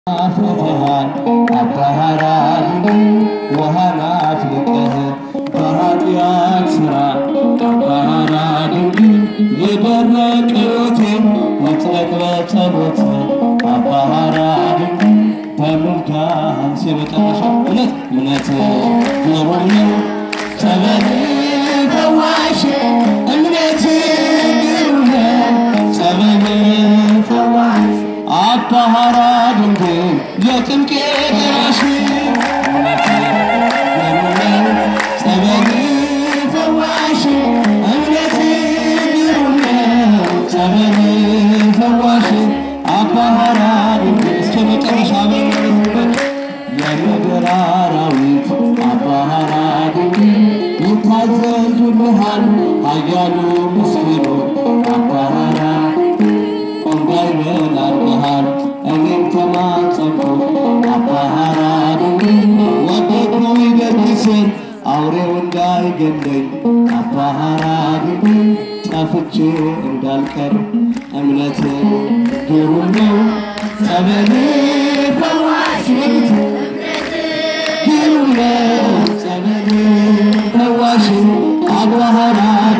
አፍልተሃል አባህራን ውሃን አፍልቀህ በኃጢአት ሥራ አባህራን የደረቀ ሕይወቴን ይጥለቅ በጸሎት አባህራን በምልጃህ የመጨረሻ እውነት እውነት ግሩም ነው ጸበል ፈዋሽ እምነት ግሩም ነው ጸበል ፈዋሽ አባህራ ድንግል የጭንቄ ደራሽ ጸበል ፈዋሽ እምነት ግሩም ነው ጸበል ፈዋሽ አባህራ ድንግል እስከ መጨረሻ በመለስበት የምድር አራዊት አባህራ ድንግል ይታዘዙልሃል ኃያሉ ምስኪኑ አባህራ እንዳይበል አድርገሃል እኔም ተማጸንኩ አባህራ ድንግል ወደድኩ ይገድስን አውሬው እንዳይገለኝ አባህራ ድንግል ጠፍቼ እንዳልቀር እምነት ግሩም ነው ጸበል ፈዋሽ ግሩም ነው ጸበል ፈዋሽ አባህራ